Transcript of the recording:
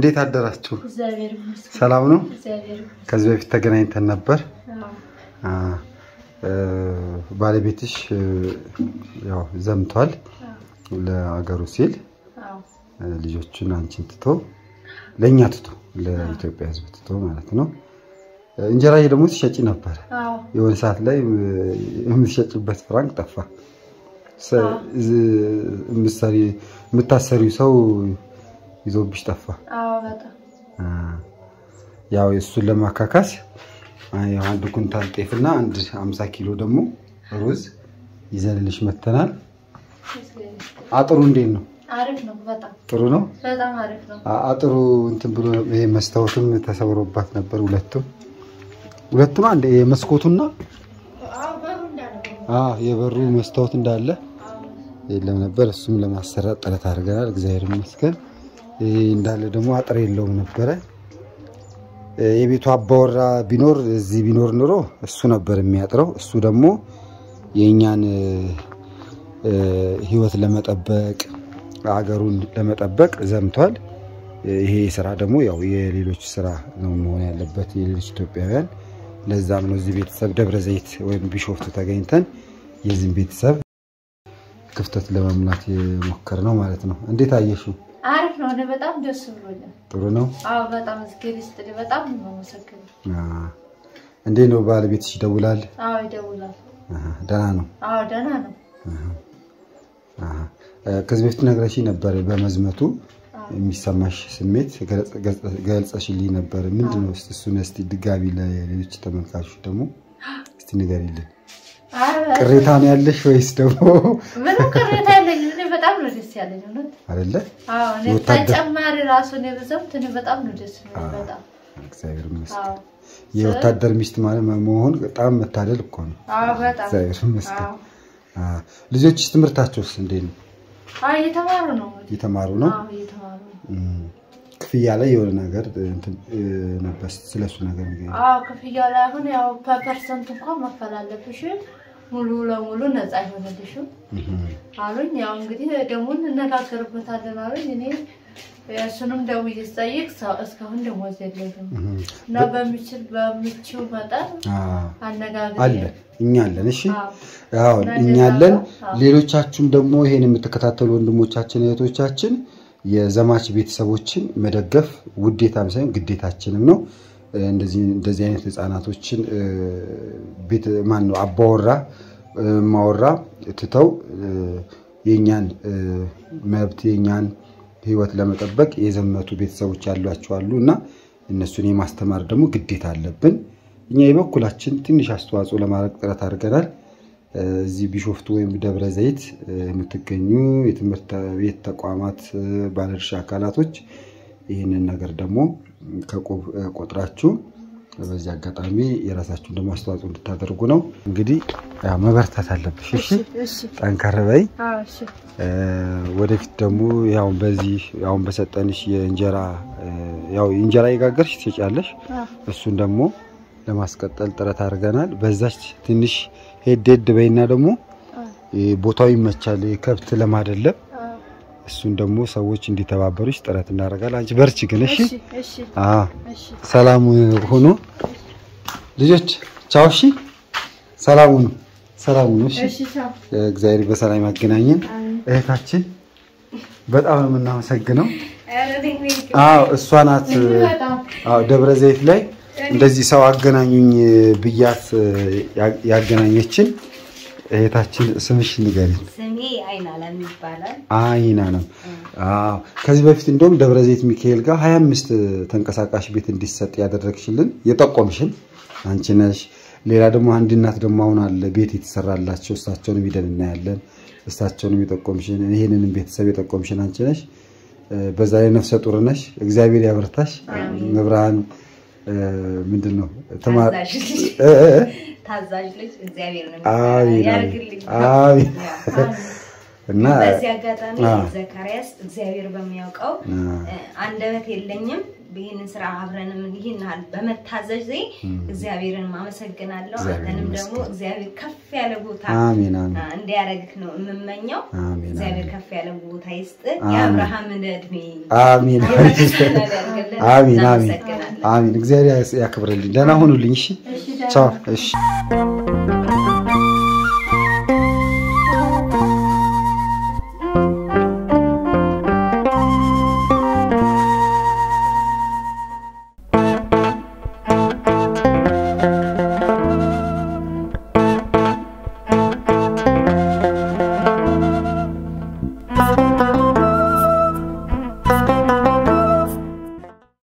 እንዴት አደራችሁ? እግዚአብሔር ይመስገን። ሰላም ነው? እግዚአብሔር ይመስገን። ከዚህ በፊት ተገናኝተን ነበር። አዎ፣ አ፣ እ፣ ባለቤትሽ እ፣ ያው ዘምቷል አዎ፣ ለአገሩ ሲል አዎ፣ እ፣ ልጆቹን አንቺን ትቶ ለእኛ ትቶ ለኢትዮጵያ ሕዝብ ትቶ ማለት ነው። እ፣ እንጀራ ደግሞ ትሸጪ ነበር። አዎ፣ የሆነ ሰዓት ላይ እ፣ የምትሸጭበት ፍራንክ ጠፋ። ሰ- አዎ። ዝ- የምትሰሪ- የምታሰሪው ሰው ይዞብሽ ጠፋ። አዎ፣ በጣም አ፣ ያው እሱን ለማካካስ አ፣ ያው አንድ ኩንታል ጤፍና አንድ 50 ኪሎ ደግሞ ሩዝ ይዘንልሽ መተናል። እግዚአብሔር ይመስገን። አጥሩ እንዴት ነው? አሪፍ ነው። በጣም ጥሩ ነው። በጣም አሪፍ ነው። አ- አጥሩ እንትን ብሎ ይሄ መስታወትም ተሰብሮባት ነበር። ሁለቱም ሁለቱም አንድ የመስኮቱና አዎ፣ በሩ እንዳለ ነው። አ የበሩ መስታወት እንዳለ አዎ፣ የለም ነበር። እሱም ለማሰራት ጥረት አድርገናል። እግዚአብሔር ይመስገን። ይሄ እንዳለ ደግሞ አጥር የለውም ነበረ። እ፣ የቤቱ አባወራ ቢኖር እዚህ ቢኖር ኑሮ እሱ ነበር የሚያጥረው። እሱ ደግሞ የእኛን እ፣ እ፣ ሕይወት ለመጠበቅ አገሩን ለመጠበቅ ዘምቷል። እ፣ ይሄ ስራ ደግሞ ያው የሌሎች ስራ ነው መሆን ያለበት የሌሎች ኢትዮጵያውያን። ለዛም ነው እዚህ ቤተሰብ ደብረ ዘይት ወይም ቢሾፍቱ ተገኝተን የዚህም ቤተሰብ ክፍተት ለመሙላት የሞከር ነው ማለት ነው። እንዴት አየሽው? አሪፍ ነው። እኔ በጣም ደስ ብሎኛል። ጥሩ ነው። አዎ፣ በጣም እግዚአብሔር ይስጥልኝ። በጣም ነው የማመሰግነው። አ፣ እንዴት ነው ባለቤትሽ ይደውላል? አዎ፣ ይደውላል። አሃ፣ ደህና ነው። አዎ፣ ደህና ነው። አሃ። እ፣ ከዚህ በፊት ነግረሽኝ ነበር በመዝመቱ አዎ፣ የሚሰማሽ ስሜት ገለጽ- ገለጽ- ገልጸሽልኝ ነበር። ምንድን ነው እስቲ እሱን እስቲ ድጋሚ ለሌሎች ተመልካቾች ደግሞ እስቲ ንገሪልን። አረ፣ ቅሬታ ነው ያለሽ ወይስ ደግሞ ምንም ቅሬታ የለኝም። እኔ በጣም ነው ደስ ያለኝ እውነት። አይደለ? አዎ፣ እኔ የወታደር- ተጨማሪ ራሱ እኔ ብዘምት እኔ በጣም ነው ደስ የሚለኝ። በጣም እግዚአብሔር ይመስገን። አዎ፣ የወታደር ሚስት ማለት መሆን በጣም መታደል እኮ ነው። አዎ፣ በጣም እግዚአብሔር ይመስገን። አዎ፣ አ፣ ልጆችስ ትምህርታቸውስ እንዴት ነው? አዎ፣ እየተማሩ ነው እንግዲህ። እየተማሩ ነው? አዎ፣ እየተማሩ ነው። እም፣ ክፍያ ላይ የሆነ ነገር እንትን እ፣ ነበር ስለሱ ነገር ንገሪኝ። አዎ ክፍያው ላይ አሁን ያው በፐርሰንት እንኳን መክፈል አለብሽ፣ ሙሉ ለሙሉ ነፃ አይሆንልሽም እም፣ አሉኝ። ያው እንግዲህ ደግሞ እንነጋገርበታለን አሉኝ። እኔ እሱንም ደውዬ ስጠይቅ ሰው- እስካሁን ደሞዝ የለኝም እም። እና በሚችል በምችው መጠን አ፣ አነጋግሬ አለ እኛ አለን። እሺ አዎ፣ አዎ እና እኛ እንደዛ አለን። ነው። አዎ። ሌሎቻችሁም ደግሞ ይሄን የምትከታተሉ ወንድሞቻችን እህቶቻችን የዘማች ቤተሰቦችን መደገፍ ውዴታም ሳይሆን ግዴታችንም ነው። እ፣ እንደዚህ እንደዚህ አይነት ህፃናቶችን እ፣ ቤት ማን ነው አባወራ እ፣ ማወራ ትተው እ፣ የእኛን እ፣ መብት የእኛን ህይወት ለመጠበቅ የዘመቱ ቤተሰቦች ያሏቸው አሉ እና እነሱን የማስተማር ደግሞ ግዴታ አለብን። እኛ የበኩላችን ትንሽ አስተዋጽኦ ለማድረግ ጥረት አድርገናል። እ፣ እዚህ ቢሾፍቱ ወይም ደብረ ዘይት እ፣ የምትገኙ የትምህርት ቤት ተቋማት እ፣ ባለድርሻ አካላቶች ይህንን ነገር ደግሞ ከቁብ እ፣ ቆጥራችሁ በዚህ አጋጣሚ የራሳችሁን ደግሞ አስተዋጽኦ እንድታደርጉ ነው። እንግዲህ ያው መበርታት አለብሽ። እሺ፣ እሺ፣ ጠንከር በይ። አዎ፣ እሺ፣ እ፣ ወደፊት ደግሞ ያው በዚህ አሁን በሰጠንሽ የእንጀራ እ፣ ያው እንጀራ የጋገርሽ ትሸጫለሽ። አዎ፣ እሱን ደግሞ ለማስቀጠል ጥረት አድርገናል። በዛች ትንሽ ሄድ ሄድ በይና ደግሞ አዎ፣ እ፣ ቦታው ይመቻል ከብት ለማደለብ አዎ። እሱን ደግሞ ሰዎች እንዲተባበሩሽ ጥረት እናደርጋለን። አንቺ በርቺ ግን እሺ። እሺ፣ እሺ፣ አዎ እሺ፣ ሰላም ሁኑ ልጆች፣ ቻው። እሺ ሰላም ሁኑ፣ ሰላም ሁኑ። እሺ እሺ፣ ቻው። እግዚአብሔር በሰላም ያገናኘን። አሜን። እህታችን በጣም ነው የምናመሰግነው። ኧረ እኔ አዎ እሷ ናት። በጣም አዎ ደብረ ዘይት ላይ እንደዚህ ሰው አገናኙኝ ብያት ያ- ያገናኘችን እህታችን ስምሽ ንገሪኝ። ስሜ አይናለም ይባላል። አይና ነው። አዎ ከዚህ በፊት እንደውም ደብረ ዘይት ሚካኤል ጋር 25 ተንቀሳቃሽ ቤት እንዲሰጥ ያደረግሽልን የጠቆምሽን አንቺ ነሽ። ሌላ ደግሞ አንድ እናት ደግሞ አሁን አለ ቤት የተሰራላቸው እሳቸውንም ሂደን እናያለን። እሳቸውንም የጠቆምሽን ይህንንም ቤተሰብ የጠቆምሽን አንቺ ነሽ። እ፣ በዛ ላይ ነፍሰ ጡር ነሽ። እግዚአብሔር ያበርታሽ። መብርሃን እ፣ ምንድን ነው ትማር ታዛዥ ልጅ እ፣ እ፣ እ፣ ታዛዥ ልጅ እግዚአብሔር ነው አሜን፣ ያርግልኝ። አሜን። እና በዚህ አጋጣሚ አ። ዘካርያስ እግዚአብሔር በሚያውቀው አ፣ እ፣ አንደበት የለኝም ይህንን ስራ አብረንም ይህን ያህል በመታዘዝ እግዚአብሔርን አመሰግናለሁ። እግዚአብሔር አንተንም ይመስገን። ደግሞ እግዚአብሔር ከፍ ያለ ቦታ አሜን አሜን አ፣ እንዲያደርግህ ነው የምመኘው። አሜን እግዚአብሔር አሜን ከፍ ያለ ቦታ ይስጥ። አሜን። የአብርሃምን እድሜ አሜን የበረከት ያደርግልን። አሜን አሜን እናመሰግናለን። አሜን። እግዚአብሔር ያክብርልኝ። ደህና ሁኑልኝ። እሺ እሺ፣ ደህና ቻው። እሺ